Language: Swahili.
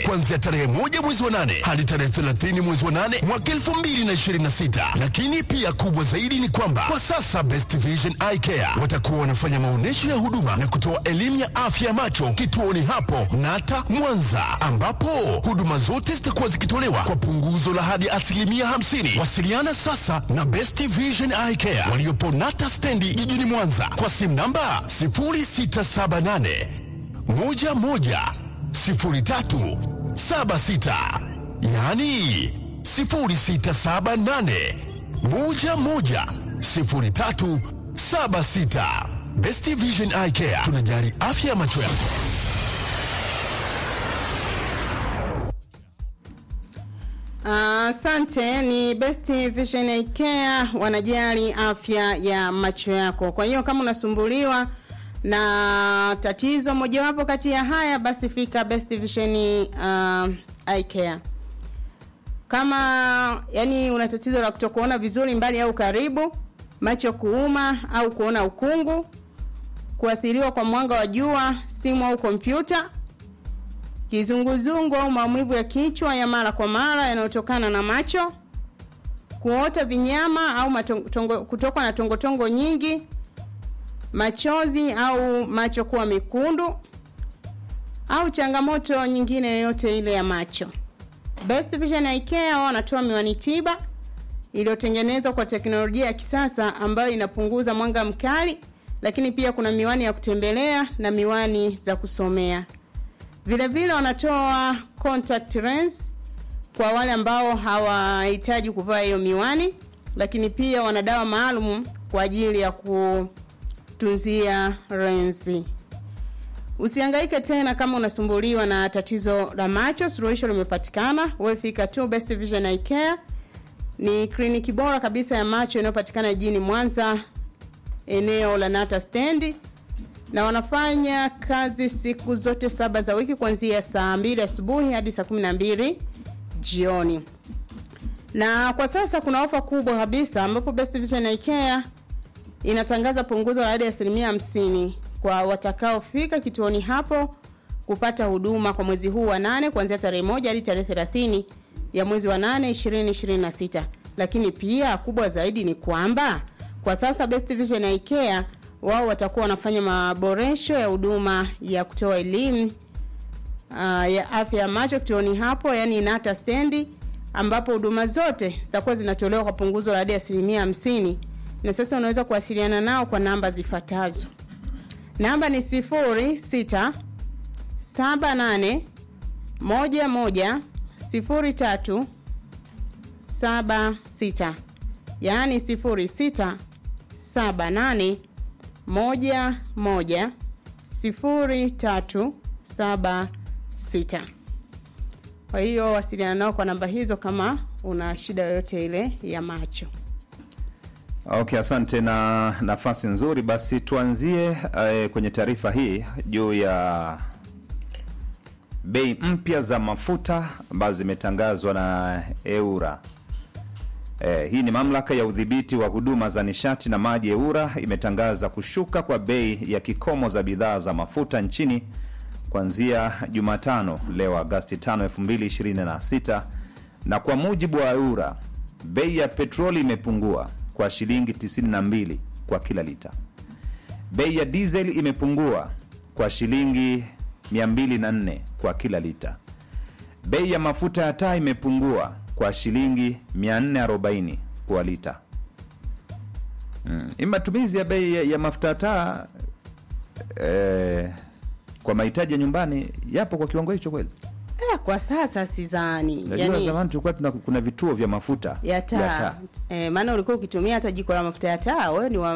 kuanzia tarehe moja mwezi wa nane hadi tarehe 30 mwezi wa nane mwaka 2026. Lakini pia kubwa zaidi ni kwamba kwa sasa Best Vision Eye Care watakuwa wanafanya maonyesho ya huduma na kutoa elimu ya afya ya macho kituoni hapo Nata Mwanza, ambapo huduma zote zitakuwa zikitolewa kwa punguzo la hadi asilimia 50. Wasiliana sasa na Best Vision Eye Care waliopo Nata stendi jijini Mwanza kwa simu namba 0678 11 03 76, yaani 0678 11 03 76. Best Vision Eye Care tunajali afya ya macho yako. Asante. ni Best Vision Eye Care wanajali afya ya macho yako. Kwa hiyo kama unasumbuliwa na tatizo mojawapo kati ya haya, basi fika Best Vision uh, Eye Care. Kama yani una tatizo la kutokuona vizuri mbali au karibu, macho kuuma au kuona ukungu, kuathiriwa kwa mwanga wa jua, simu au kompyuta, kizunguzungu au maumivu ya kichwa ya mara kwa mara yanayotokana na macho, kuota vinyama au matongo, kutokwa na tongotongo nyingi, machozi au macho kuwa mekundu au changamoto nyingine yoyote ile ya macho. Best Vision Eye Care wao wanatoa miwani tiba iliyotengenezwa kwa teknolojia ya kisasa ambayo inapunguza mwanga mkali, lakini pia kuna miwani ya kutembelea na miwani za kusomea. Vile vile wanatoa contact lens kwa wale ambao hawahitaji kuvaa hiyo miwani, lakini pia wana dawa maalum kwa ajili ya kutunzia lensi. Usihangaike tena kama unasumbuliwa na tatizo la macho, suluhisho limepatikana. Wewe fika tu Best Vision Eye Care. Ni kliniki bora kabisa ya macho inayopatikana jijini Mwanza, eneo la Nata Stendi, na wanafanya kazi siku zote saba za wiki kuanzia saa mbili asubuhi hadi saa kumi na mbili jioni. Na kwa sasa kuna ofa kubwa kabisa ambapo Best Vision Eye Care inatangaza punguzo la hadi asilimia hamsini kwa watakaofika kituoni hapo kupata huduma kwa mwezi huu wa nane kuanzia tarehe moja hadi tarehe 30 ya mwezi wa nane 2026. Lakini pia kubwa zaidi ni kwamba kwa sasa Best Vision Eye Care wao watakuwa wanafanya maboresho ya huduma ya kutoa elimu uh, ya afya ya macho kituoni hapo, yani Nata stendi, ambapo huduma zote zitakuwa zinatolewa kwa punguzo la hadi asilimia hamsini. Na sasa unaweza kuwasiliana nao kwa namba zifuatazo. Namba ni sifuri sita saba nane moja moja sifuri tatu saba sita yaani sifuri sita saba nane moja moja sifuri tatu saba sita. Kwa hiyo wasiliana nao kwa namba hizo kama una shida yoyote ile ya macho. Okay, asante na nafasi nzuri. Basi tuanzie eh, kwenye taarifa hii juu ya bei mpya za mafuta ambazo zimetangazwa na EURA. Eh, hii ni mamlaka ya udhibiti wa huduma za nishati na maji EURA imetangaza kushuka kwa bei ya kikomo za bidhaa za mafuta nchini kuanzia Jumatano leo Agosti 5, 2026 na kwa mujibu wa EURA bei ya petroli imepungua kwa shilingi 92 kwa kila lita. Bei ya diesel imepungua kwa shilingi 204 kwa kila lita. Bei ya mafuta ya taa imepungua kwa shilingi 440 kwa lita. Mm. Matumizi ya bei ya, ya mafuta ya taa eh, kwa mahitaji ya nyumbani yapo kwa kiwango hicho kweli? Eh, kwa sasa sidhani. Najua zamani tulikuwa tuna kuna vituo vya mafuta ya taa. Eh, maana ulikuwa ukitumia hata jiko la mafuta ya taa wewe ni wa